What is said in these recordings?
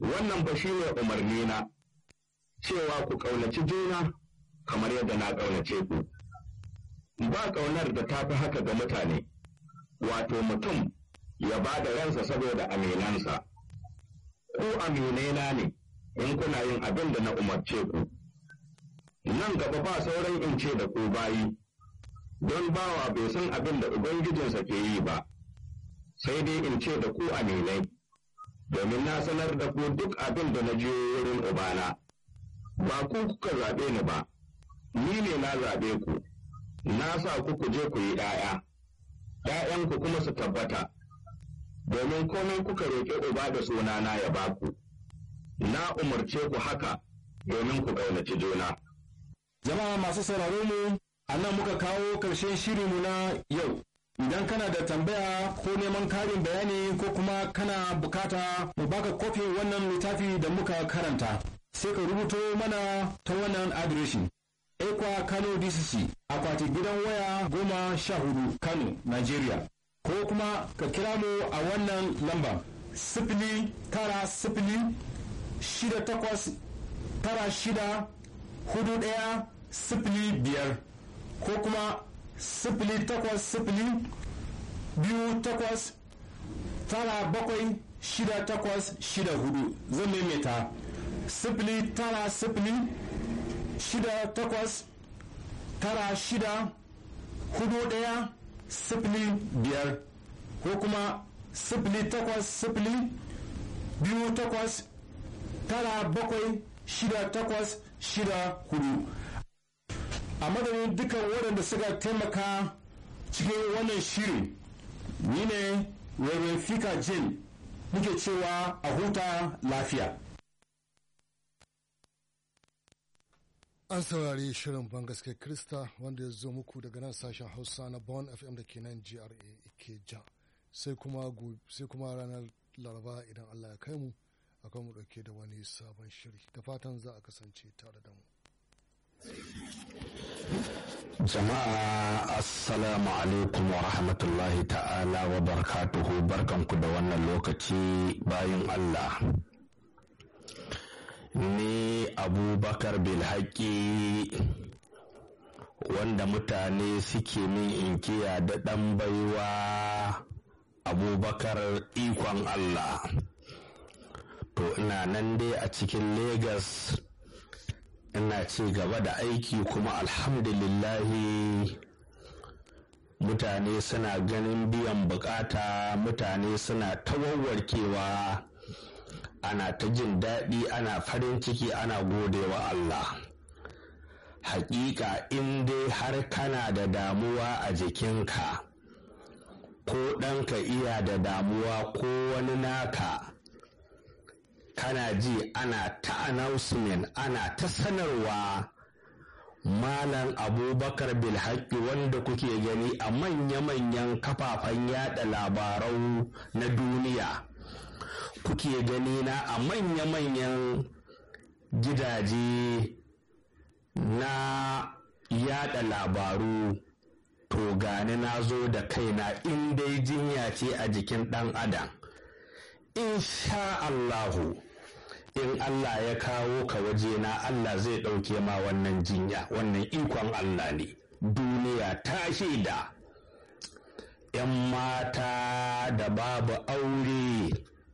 wannan ba shi ne umarni na cewa ku ƙaunaci juna kamar yadda na ƙaunace ku ba ƙaunar da ta fi haka ga mutane wato mutum ya ba da ransa saboda aminansa ku aminaina ne in kuna yin abin da na umarce ku nan gaba ba sauran in ce da ku bayi don bawa bai san abin da ubangijinsa ke yi ba sai dai in ce da ku aminai domin na sanar da ku duk abin da na je wurin ubana ba ku kuka zaɓe ni ba ni ne na zaɓe ku na sa ku ku je ku yi ‘ya'ya ‘ya'yanku kuma su tabbata domin komai kuka roƙi uba da sunana ya ba ku na umarce ku haka domin ku ƙaunaci juna Jama'a masu sauraro mu, a nan muka kawo ƙarshen shirinmu na yau. Idan kana da tambaya ko neman karin bayani ko kuma kana bukata mu baka kofin wannan littafi da muka karanta, sai ka rubuto mana ta wannan adireshin. Ekwa Kano DCC, akwati gidan waya goma sha hudu Kano, Nigeria. Ko kuma ka kira mu a wannan lamba sifili tara sifili shida takwas tara shida hudu ɗaya sifili biyar ko kuma sifili takwas sifili biyu takwas tara bakwai shida takwas shida hudu zan maimaita sifili tara sifili shida takwas tara shida hudu ɗaya sifili biyar ko kuma sifili takwas sifili biyu takwas tara bakwai shida takwas shida hudu a madadin dukkan waɗanda suka taimaka cikin wannan shirin ni ne Reverend Fika Jin muke cewa a huta lafiya. An saurari shirin bangaske Krista wanda ya zo muku daga nan sashen Hausa na Bon FM da ke nan GRA Ikeja. Sai kuma sai kuma ranar Laraba idan Allah ya kai mu akwai mu dauke da wani sabon shiri. Da fatan za a kasance tare da mu. Jama'a Assalamu alaikum wa rahmatullahi ta'ala wa barakatuhu barkanku da wannan lokaci bayan Allah. Ni Abubakar Bilhaki wanda mutane suke min inkiya da ɗan baiwa Abubakar ikon Allah. To ina nan dai a cikin Legas. ina ci gaba da aiki kuma alhamdulillahi mutane suna ganin biyan bukata mutane suna tawarwarkewa ana ta jin daɗi ana farin ciki ana godewa Allah hakika in dai har kana da damuwa a jikinka ko ɗanka iya da damuwa ko wani naka kana ji ana ta announcement ana ta sanarwa malam abubakar bilhaki wanda kuke gani a manya-manyan kafafen yada labarau na duniya kuke gani na a manya-manyan gidaje na yada labaru to gani na zo da kaina in dai jinya ce a jikin dan adam insha Allahu in Allah ya kawo ka wajena Allah zai ɗauke ma wannan jinya wannan ikon Allah ne duniya ta shaida ‘yan mata da babu aure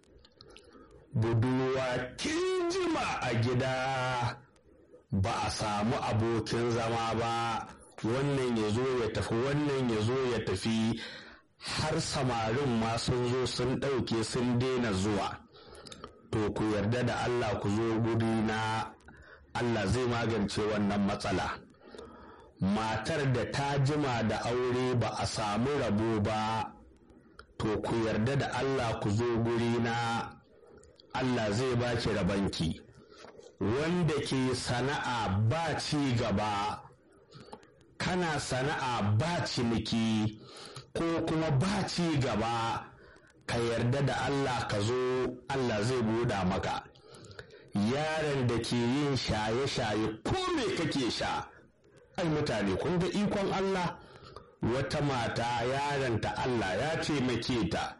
budurwa kin jima a gida ba a samu abokin zama ba wannan ya zo ya tafi wannan ya zo ya tafi har samarin ma sun zo sun ɗauke sun daina zuwa to ku yarda da Allah ku zo guri na Allah zai magance wannan matsala matar da ta jima da aure ba a samu rabo ba to ku yarda da Allah ku zo guri na Allah zai baki rabanki wanda ke sana'a ba ci gaba kana sana'a ba ciniki ko kuma ba ci gaba ka yarda da Allah ka zo Allah zai buɗa maka yaron da ke yin shaye-shaye ko me kake sha ai mutane kun ga ikon Allah wata mata yaronta Allah ya taimake ta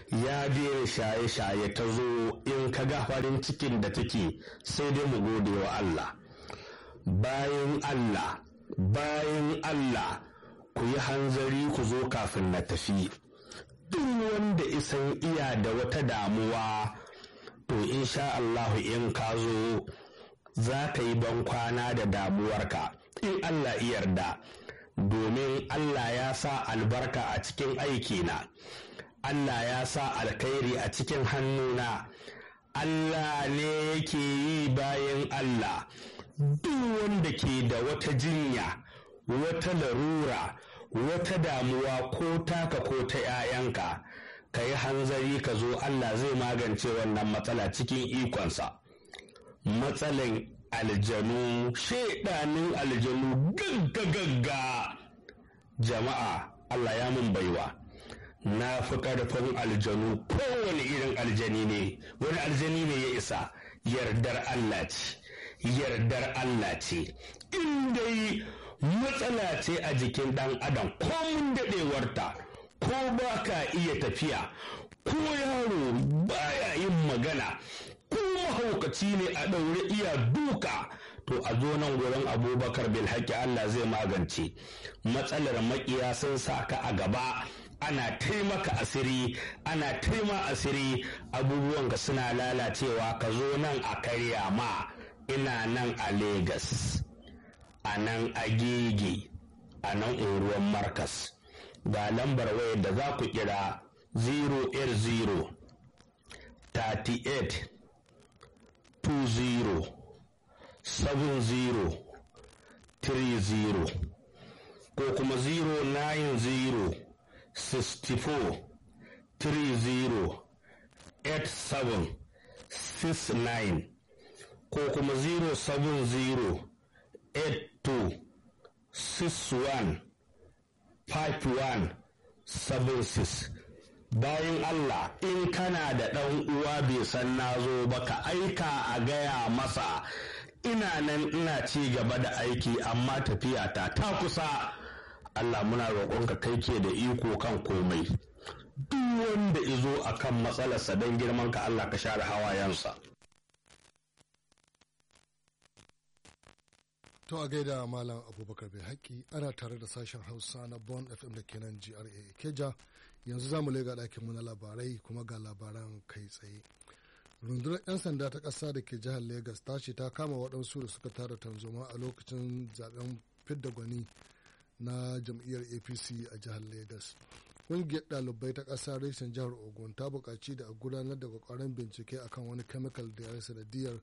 ya daina shaye-shaye ta zo in ka ga farin cikin da take sai dai mu gode wa Allah bayan Allah bayan Allah ku yi hanzari ku zo kafin na tafi duk wanda isan iya da wata damuwa to insha Allahu in ka zo za ka yi ban kwana da damuwarka in Allah yarda domin Allah ya sa albarka a cikin aikina Allah ya sa alkhairi a cikin hannuna Allah ne yake yi bayan Allah duk wanda ke da wata jinya wata larura wata damuwa ko taka ko ta 'ya'yanka ka yi hanzari ka zo Allah zai magance wannan matsala cikin ikonsa matsalan aljanu shaidanin aljanu gagga-gagga jama'a Allah ya mun baiwa na fi ƙarfin aljanu kowane irin aljani ne wani aljani ne ya isa yardar Allah ce yardar Allah ce in dai matsala ce a jikin ɗan adam ko mun daɗewarta ko ba ka iya tafiya ko yaro baya yin magana ko mahaukaci ne a ɗaure iya duka to a zo nan gurin abubakar bilhaki Allah zai magance matsalar makiya sun sa ka a gaba ana taimaka asiri ana taima asiri abubuwan ka suna lalacewa ka zo nan a karya ma ina nan a Legas, a nan agege a nan unguwan markas ga lambar wayar da za ku kira 080 38 20 70 30 ko kuma 090 64 30 87 69 ko kuma 070 82 61 51 76 bayan Allah in kana da ɗan uwa bai san na zo ba ka aika a gaya masa ina nan ina ci gaba da aiki amma tafiya ta ta kusa Allah muna roƙonka kai ke da iko kan komai duk wanda izo akan matsalarsa don girman ka Allah ka share hawayensa To a gaida Malam Abubakar bai haƙƙi ana tare da sashen Hausa na Bon FM da kenan GRA Keja yanzu za mu lega ɗakinmu na labarai kuma ga labaran kai tsaye. Rundunar 'yan sanda ta ƙasa da ke jihar Legas ta ce ta kama waɗansu da suka tara tanzoma a lokacin zaben fidda gwani na jam'iyyar APC a jihar Legas. Ƙungiyar ɗalibai ta ƙasa reshen jihar Ogun ta buƙaci da a gudanar da ƙwaƙwaran bincike akan wani chemical da ya sanadiyar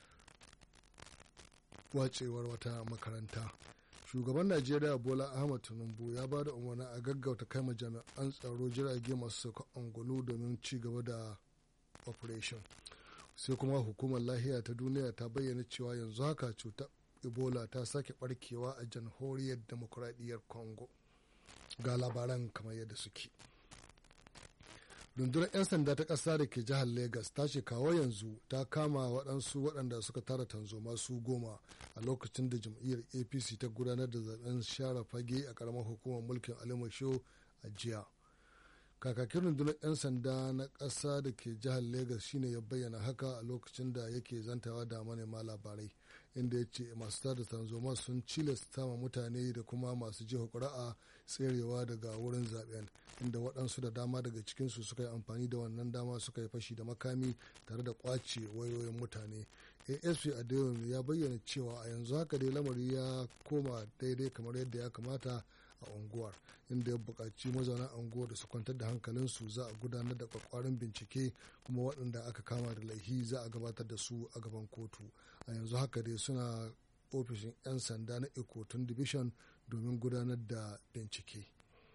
wacewar wata makaranta shugaban najeriya bola ahmad tinubu ya ba da umarni a gaggauta kai jami'an tsaro jirage masu sauka angulu domin ci gaba da operation sai kuma hukumar lahiya ta duniya ta bayyana cewa yanzu haka cutar ebola ta sake barkewa a jamhuriyar demokuraɗiyyar congo ga labaran kamar yadda suke rundunar 'yan sanda ta ƙasa da ke jihar Legas ta ce kawo yanzu ta kama waɗansu waɗanda suka tara tanzoma su goma a lokacin da jam'iyyar apc ta gudanar da zaben share fage a ƙaramar hukumar mulkin alimasho a jiya kakakin rundunar 'yan sanda na ƙasa da ke jihar Legas shine ya bayyana haka a lokacin da yake zantawa da manema labarai inda ya ce masu tada tanzoma sun cilasta ma mutane da kuma masu jiha ƙuri'a tserewa daga wurin zaben inda waɗansu da dama daga cikinsu suka yi amfani da wannan dama suka yi fashi da makami tare da ƙwace wayoyin mutane asp adeomi ya bayyana cewa a yanzu haka dai lamari ya koma daidai kamar yadda ya kamata a unguwar inda ya buƙaci mazauna unguwar da su kwantar da hankalinsu za a gudanar da kwakwarin bincike kuma waɗanda aka kama da laihi za a gabatar da su a gaban kotu a yanzu haka dai suna ofishin 'yan sanda na ikotun division domin gudanar da bincike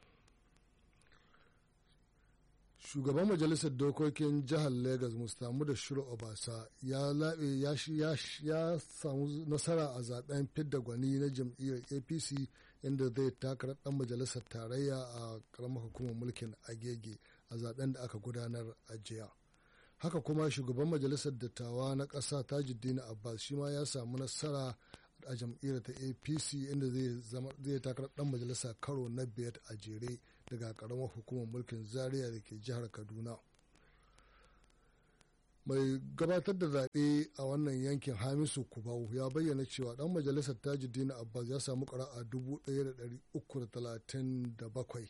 shugaban majalisar dokokin jihar lagos mustamu da shiru obasa ya laɓe ya samu nasara a zaben fidda gwani na jam'iyyar apc inda zai takarar dan majalisar tarayya a karamar hukumar mulkin agege a zaben da aka gudanar a jiya haka kuma shugaban majalisar dattawa na ƙasa tajuddin abbas shi ma ya samu nasara a jam'iyyar ta apc inda zai takarar dan majalisa karo na biyar a jere daga karamar hukumar mulkin zaria da ke jihar kaduna mai gabatar da zaɓe a wannan yankin hamisu kubau ya bayyana cewa ɗan majalisar tajuddin abbas ya samu ƙara'a 1337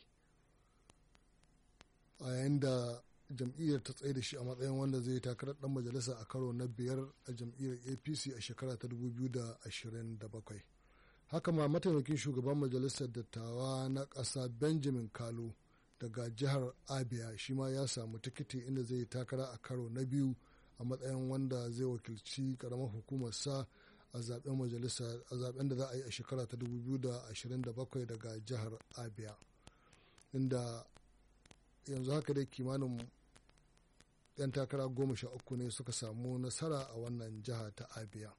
a yayin da jam'iyyar ta tsaye da shi a matsayin wanda zai takarar ɗan majalisa a karo na biyar a jam'iyyar apc a shekara ta 2027 haka ma mataimakin shugaban majalisar dattawa na ƙasa benjamin kalu daga jihar abia shi ma ya samu tikiti inda zai takara a karo na biyu a matsayin wanda zai wakilci karamar hukumarsa a zaben majalisa a zaben da za a yi a shekara ta 2027 daga jihar abia inda yanzu haka dai kimanin 'yan takara goma sha uku ne suka samu nasara a wannan jiha ta abia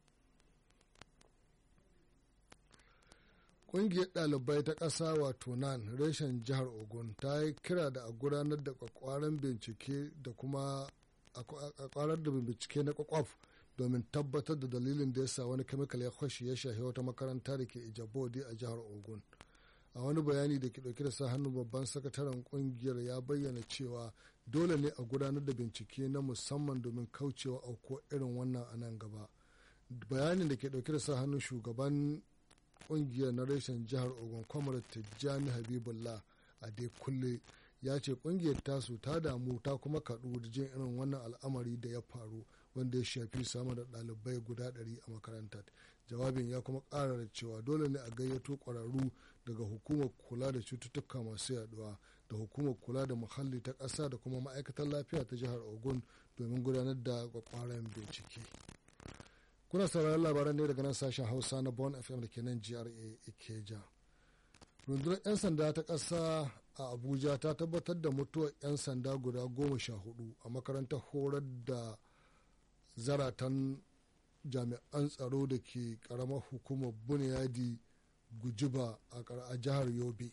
ƙungiyar ɗalibai ta ƙasa wato nan reshen jihar ogun ta yi kira da a gudanar da kwakwaran bincike da kuma a kwarar da bincike na kwakwaf domin tabbatar da dalilin da ya sa wani kemikal ya kwashe ya shahi wata makaranta da ke ijabodi a jihar ogun a wani bayani da ke dauke da sa hannu babban sakataren kungiyar ya bayyana cewa dole ne a gudanar da bincike na musamman domin kaucewa auko irin wannan a nan gaba bayanin da ke dauke da sa hannun shugaban kungiyar na reshen jihar ogun kwamar tijjani habibullah a dai kulle ya ce kungiyar tasu ta damu ta kuma kaɗu da jin irin wannan al'amari da ya faru wanda ya shafi sama da ɗalibai guda ɗari a makarantar jawabin ya kuma ƙara da cewa dole ne a gayyato ƙwararru daga hukumar kula da cututtuka masu yaduwa da hukumar kula da muhalli ta ƙasa da kuma ma'aikatar lafiya ta jihar ogun domin gudanar da kwakwaran bincike kuna sauraron labaran ne daga nan sashen hausa na bon fm da ke nan gra ikeja rundunar 'yan sanda ta ƙasa a abuja ta tabbatar da mutuwar 'yan sanda guda goma sha hudu a makarantar horar da zaratan jami'an tsaro da ke karamar hukumar buniyadi gujiba a jihar yobe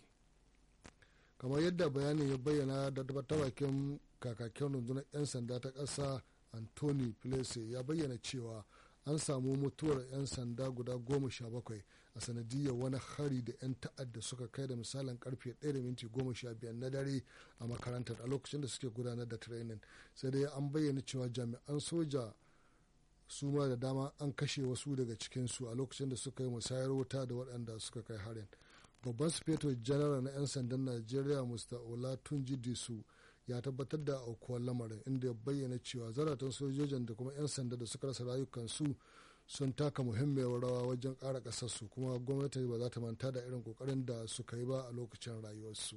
kamar yadda bayanin ya bayyana da bakin kakakin rundunar 'yan sanda ta ƙasa anthony plese ya bayyana cewa an samu mutuwar 'yan sanda guda goma sha bakwai a sanadiyar wani hari da 'yan ta'adda suka kai da misalin karfe 1:15 na dare a makarantar a lokacin da suke gudanar da training sai dai an bayyana cewa jami'an soja su ma da dama an kashe wasu daga cikinsu a lokacin da suka yi musayar wuta da waɗanda suka kai harin babban sufeto general na 'yan sandan najeriya mr olatunji disu ya tabbatar da aukuwar lamarin inda ya bayyana cewa zaratan sojojin da kuma 'yan sanda da suka rasa rayukansu sun taka muhimmiyar rawa wajen ƙara ƙasarsu kuma gwamnati ba za ta manta da irin ƙoƙarin da suka yi ba a lokacin rayuwarsu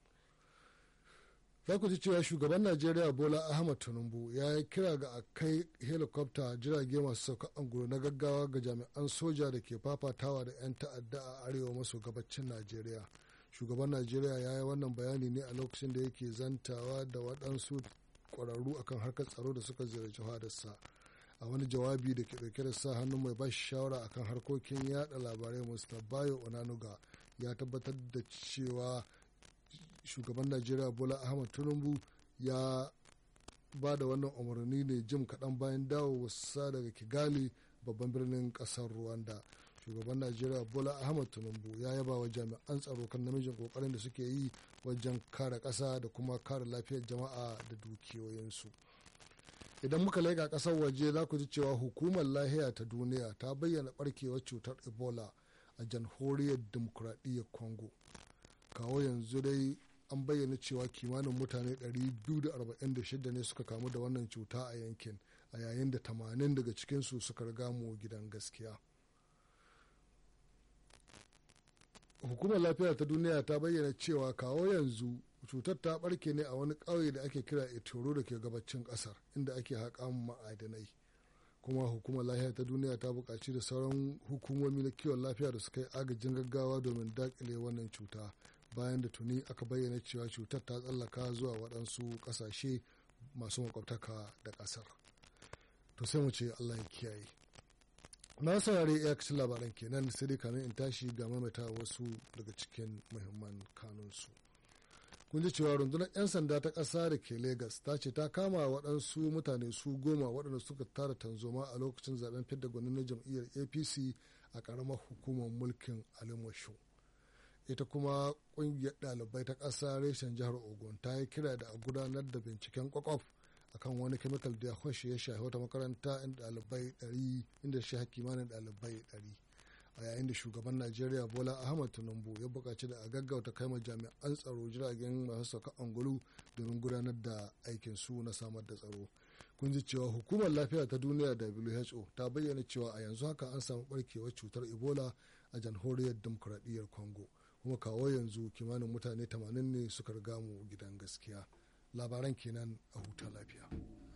za ku ji cewa shugaban najeriya bola ahmad tinubu ya yi kira ga a kai helikwafta jirage masu sauka angulu na gaggawa ga jami'an soja da ke fafatawa da 'yan ta'adda a arewa maso gabacin najeriya shugaban najeriya ya yi wannan bayani ne a lokacin da yake zantawa da waɗansu ƙwararru akan harkar tsaro da suka ziyarci hadarsa a wani jawabi da ke ɗauke da sa hannun mai bashi shawara akan harkokin yada labarai mr bayo onanuga ya tabbatar da cewa shugaban najeriya bola ahmad tinubu ya ba da wannan umarni ne jim kaɗan bayan dawowarsa daga kigali babban birnin ƙasar rwanda shugaban najeriya bola ahmad tinubu ya yaba wa jami'an tsaro kan namijin kokarin da suke yi wajen kare ƙasa da kuma kare lafiyar jama'a da dukiyoyinsu idan muka laika ƙasar waje za ku ji cewa hukumar lahiya ta duniya ta bayyana barkewar cutar ebola a jamhuriyar demokuraɗiyyar congo kawo yanzu dai an bayyana cewa kimanin mutane 246 ne suka kamu da wannan cuta a yankin a yayin da 80 daga cikinsu suka riga mu gidan gaskiya hukumar lafiya ta duniya ta bayyana cewa kawo yanzu cutar ta barke ne a wani ƙauye da ake kira etoro da ke gabacin ƙasar inda ake haƙa ma'adanai kuma hukumar lafiya ta duniya ta buƙaci da sauran hukumomi na kiwon lafiya da suka yi agajin gaggawa domin daƙile wannan cuta bayan da tuni aka bayyana cewa cutar ta tsallaka zuwa waɗansu ƙasashe masu makwabtaka da ƙasar to sai mu ce allah ya kiyaye na saurari iyakacin labaran kenan sai dai kamin in tashi ga mamata wasu daga cikin muhimman kanunsu kun ji cewa rundunar 'yan sanda ta ƙasa da ke Legas ta ce ta kama waɗansu mutane su goma waɗanda suka tara tanzoma a lokacin zaben fidda gwanin na jam'iyyar apc a ƙaramar hukumar mulkin alimushu ita kuma ƙungiyar ɗalibai ta ƙasa reshen jihar ogun ta yi kira da a gudanar da binciken kwakwaf akan wani chemical da ya ya shafi wata makaranta inda ɗalibai ɗari inda shi kimanin ɗalibai ɗari a yayin da shugaban najeriya bola ahmad tinubu ya buƙaci da a gaggauta kai jami'an tsaro jiragen masu sauka angulu domin gudanar da aikin su na samar da tsaro kun ji cewa hukumar lafiya ta duniya who ta bayyana cewa a yanzu haka an samu barkewar cutar ebola a jamhuriyar demokuraɗiyyar congo kuma kawo yanzu kimanin mutane 80 ne suka riga mu gidan gaskiya labaran kenan a huta lafiya